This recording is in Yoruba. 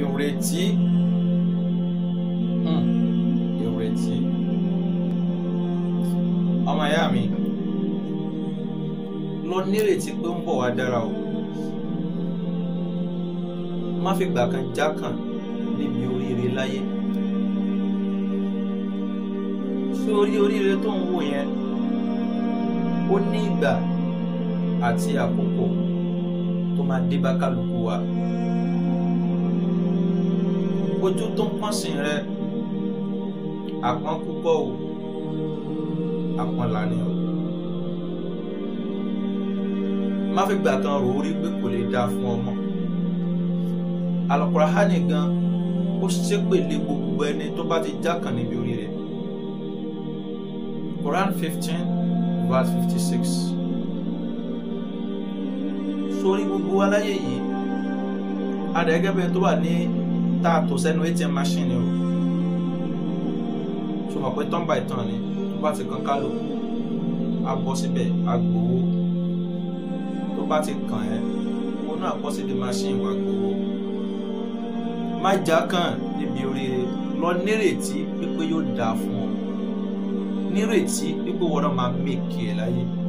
ìrètí hmm, ìrètí ọmọ ìyá mi lọ nírètí pé ó ń bọ̀ wá dára o má fi gbà kan jákàn níbi oríire láyé sórí oríire tó ń wò yẹn ó ní ìgbà àti àkókò tó máa dé bá kálukú wa ojú tó ń pọ́n sí rẹ àpọ́n púpọ̀ o àpọ́n lànà o má fi gbà kan rò ó rí pé kò lè dáa fún ọmọ Al-Qur'ani gan ó ṣépèlé gbogbo ẹni tó bá ti jákàn níbi orí rẹ̀ Quran fifteen verse fifty six sórí gbogbo aláyé yìí adẹ́gẹ́bẹ́ tó wà ní tá a tò sẹ́nu atm machine o tó mọ̀ pé tán by tán ni tó bá ti kàn kálukú á bọ́ síbẹ̀ á gbowó tó bá ti kàn ẹ́ ó náà bọ́ sí di machine wá gbowó má já kàn níbi oríire lọ nírètí pípé yóò dáa fún ọ nírètí pípé wọn náà máa mèkì ẹ láyé.